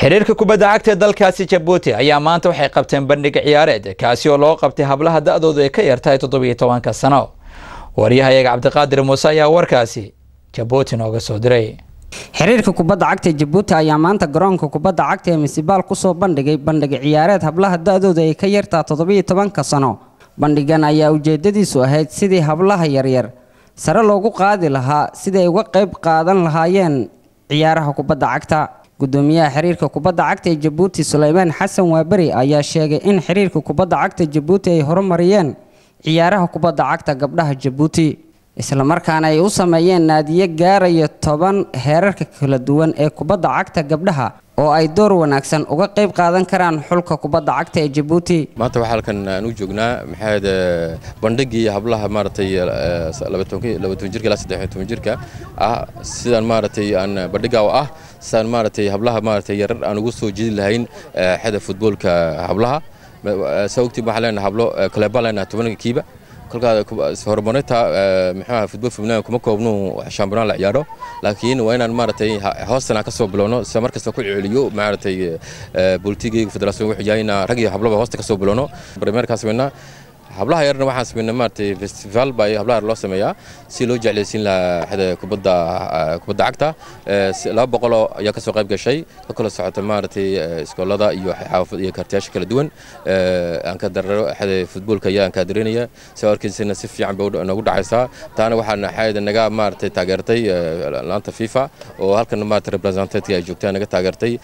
xiriirka kubadda cagta ee dalkaasi jabuuti ayaa maanta waxay qabteen bandhig ciyaareed kaasi oo loo qabtay hablaha da-doodu ay ka yartahay toddobiyo tobanka sano waryahayaga cabdiqaadir muuse ayaa warkaasi jabuuti nooga soo diray xiriirka kubadda cagta ee jabuuti ayaa maanta garoonka kubadda cagta ee misibaal kusoo bandhigay bandhig ciyaareed hablaha da-dooda ay ka yartaa toddobiyo tobanka sano bandhigan ayaa ujeedadiisu ahayd sidii hablaha yaryar sare loogu qaadi lahaa siday uga qayb qaadan lahaayeen ciyaaraha kubadda cagta gudoomiyaha xiriirka kubadda cagta ee jabuuti suleymaan xasan waaberi ayaa sheegay in xiriirka kubadda cagta jabuuti ay horumariyeen ciyaaraha kubadda cagta gabdhaha jabuuti islamarkaana ay u sameeyeen naadiyo gaaraya toban heerarka kala duwan ee kubadda cagta gabdhaha oo ay door wanaagsan uga qayb qaadan karaan xulka kubadda cagta ee jabuuti maanta waxaa halkan aan u joognaa maxaad bandhigii hablaha maaragtay labatoban jirka ilaa saddex toban jirka ah sidaan maaragtay aan bandhigaa ah sidaan maaragtay hablaha maaragtay yarar aan ugu soo jeedi lahayn xeda futboolka hablaha saa ogtiin waxaan leenahay hablo kaleebaan leenahay tobanka kiiba kolkaa horumarinta muxuuaha futbol fubnaan kuma koobnu shambiyonaan la ciyaaro laakiin waa inaan maaragtay hoostan aan ka soo bilowno sida mar kasta ku celiyo maaragtay bolitiga federaasiyon wuxuu yahay inaan rag iyo hablaba hoosta ka soo bilowno barmeerkaan sameynaa hablaha yarna waxaan sameynaa maaragtay festival baa hablaha yar loo sameeyaa si loo jeclaysiin lahaa xada kubadda kubadda cagta laba boqoloo ayaa kasoo qayb gashay ka kala socota maaragtay iskoolada iyo xaafad iyo kartiyaasha kala duwan aan ka dararo xada futboolka ayaa aan kaadarinaya soo arkaysana si fiican bay noogu dhacaysaa taana waxaan xayada naga maaragtay taageertay laanta fifa oo halkan maaragtay representatka ay joogtaan naga taageertay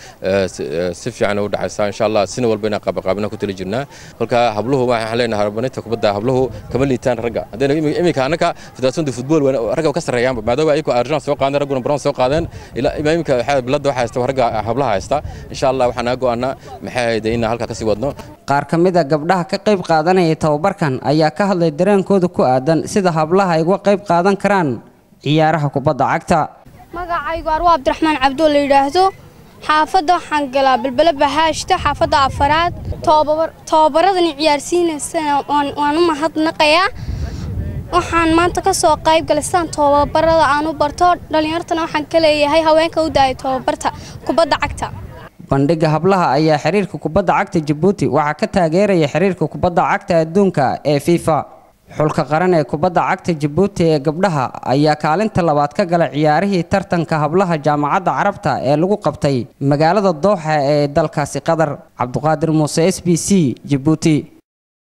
si fiican u dhacaysaa insha allah sina walba inaan qaabaqaabina ku tali jirnaa kolka habluhu waxaan leenahay horumarinta kubadda habluhu kama liitaan ragga haddayna iminka annaka federaasiyonda futbool ragga ka sarreeyaanba maadaama ayagoo argent soo qaadeen ragguna bron soo qaadeen ilaa iminka biladda waxaa haysta ragga hablaha haysta insha allah waxaan naga go'aanaa maxay hayde inaan halkaa kasii wadno qaar ka mid a gabdhaha ka qayb qaadanaya tababarkan ayaa ka hadlay dareenkooda ku aadan sida hablaha ay uga qayb qaadan karaan ciyaaraha kubadda cagta magacaygu arwa cabdiraxmaan cabdoo la yidhaahdo xaafadda waxaan galaa balbele bahaashta xaafadda afaraad tobabaradani ciyaarsiinaysana waan u mahadnaqayaa waxaan maanta ka soo qayb galay sidaan tobabarada aan u barto dhallinyartana waxaan ka leeyahay haweenka u daaya tobabarta kubadda cagta bandhigga hablaha ayaa xiriirka kubadda cagta jabuuti waxaa ka taageeraya xiriirka kubadda cagta adduunka ee fifa xulka qaran ee kubadda cagta jabuuti ee gabdhaha ayaa kaalinta labaad ka galay ciyaarihii tartanka hablaha jaamacadda carabta ee lagu qabtay magaalada dooxa ee dalkaasi qatar cabduqaadir muuse s b c jabuuti